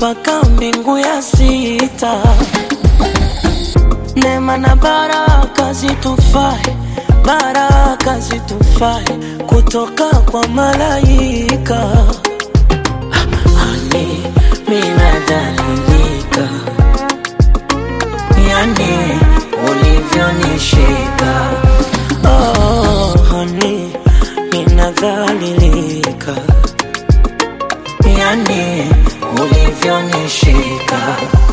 mpaka mbingu ya sita. Neema na baraka zitufae, baraka zitufae kutoka kwa malaika. Hani minadhalilika, yani ulivyonishika. Oh, hani minadhalilika, yani ulivyonishika.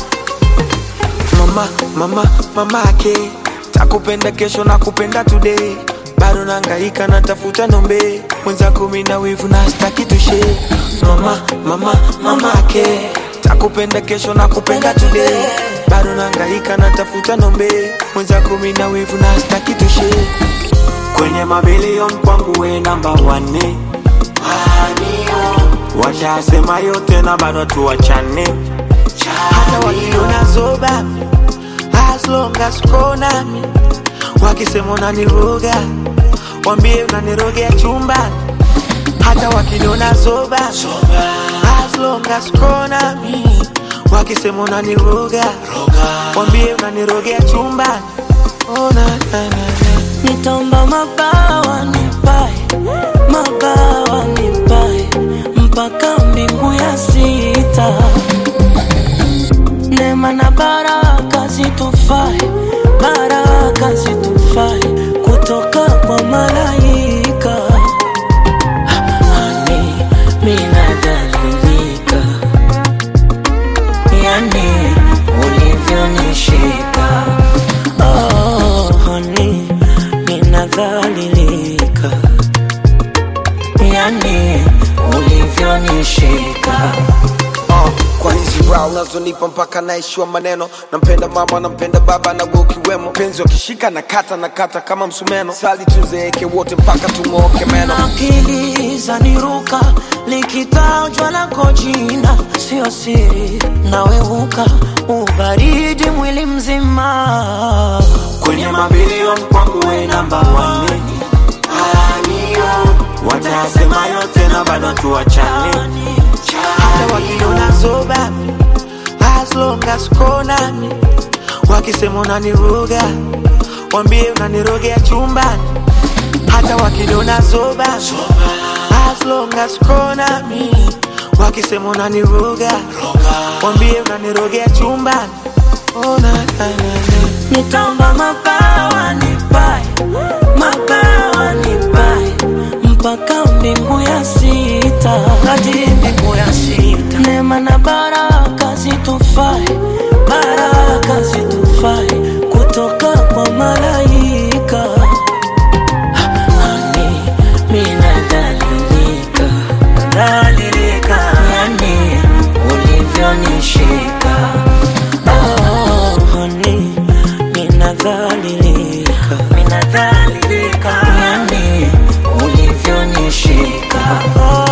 mama mama mamake takupenda kesho na kupenda today bado nangaika natafuta nombe mwenzako mina wivu na staki tushe mama mama mamake takupenda kesho na kupenda today bado nangaika natafuta nombe mwenzako mina wivu na staki tushe kwenye mabilion kwangu we namba wane washasema yote na bado tuwachane hata wakiona zoba as long as uko nami wakisema unaniroga wambie unanirogea chumbani hata wakiniona zoba as long as uko nami wakisema unaniroga wambie unanirogea chumbani oh, na, na, na, na. Nitaomba mabawa nipae, mabawa nipae mpaka mbingu ya sita. Neema na baraka zitufae, baraka zitufae kutoka kwa malaika. Hani minadhalilika, yani ulivyonishika. Oh, honey, ninadhalilika, yani ulivyonishika. uh, kwa hizi raha unazonipa mpaka naishiwa maneno nampenda mama nampenda baba na wewe ukiwemo penzi wakishika na kata na kata kama msumeno sali tuzeeke wote mpaka tung'ooke meno akili zaniruka likitajwa lako jina sio siri naweuka ubaridi mwili mzima kwenye mabilion kwangu we namba wane watasema yote na bado tuwachane hata wakiona zoba as long as uko nami wakisema unaniroga wambie unanirogea chumbani hata wakiniona zoba as long as uko nami wakisema unaniroga wambie unanirogea chumbani oh, na, na, na, na. nitaomba mabawa nipae mabawa nipae mpaka mbingu ya sita hadi mbingu ya sita neema na baraka zitufae baraka zitufae kutoka kwa malaika Hani minadhalilika dhalilika yani ulivyonishika oh, honey minadhalilika minadhalilika yani ulivyonishika oh,